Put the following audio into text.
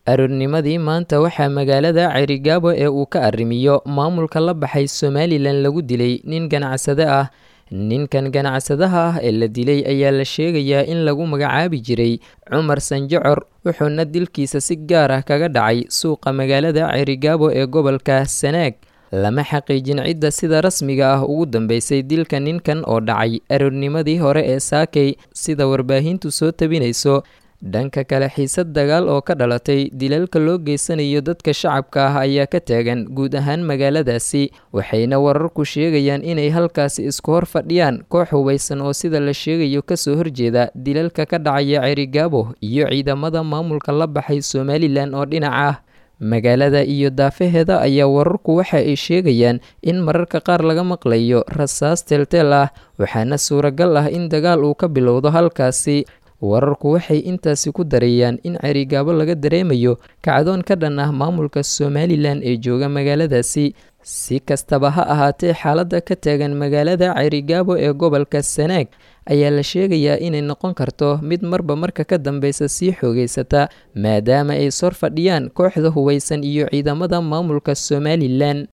aroornimadii maanta waxaa magaalada cerigaabo ee uu ka arrimiyo maamulka la baxay somalilan lagu dilay nin ganacsade ah ninkan ganacsadaha ah ee la dilay ayaa la sheegayaa in lagu magacaabi jiray cumar sanjocor wuxuuna dilkiisa si gaar ah kaga dhacay suuqa magaalada cerigaabo ee gobolka sanaag lama xaqiijin cidda sida rasmiga ah ugu dambeysay dilka ninkan oo dhacay aroornimadii hore ee saakay sida warbaahintu soo tabinayso dhanka kale xiisad dagaal oo ka dhalatay dilalka loo geysanayo dadka shacabka ah ayaa ka taagan guud ahaan magaaladaasi waxayna wararku sheegayaan inay halkaasi isku hor fadhiyaan koox hubaysan oo sida la sheegayo kasoo horjeeda dilalka ka dhacaya cerigaabo iyo ciidamada maamulka la baxay somalilan oo dhinac ah magaalada iyo daafaheeda ayaa wararku waxa ay sheegayaan in mararka qaar laga maqlayo rasaas teelteel ah waxaana suuragal ah in dagaal uu ka bilowdo halkaasi wararku waxay intaasi ku dareeyaan in cerigaabo laga dareemayo kacdoon ka dhan ah maamulka somalilan ee jooga magaaladaasi si kastaba ha ahaatee xaaladda ka taagan magaalada cerigaabo ee gobolka sanaag ayaa la sheegayaa inay noqon karto mid marba marka ka dambeysa sii xoogeysata maadaama ay sor fadhiyaan kooxda hubaysan iyo ciidamada maamulka somalilan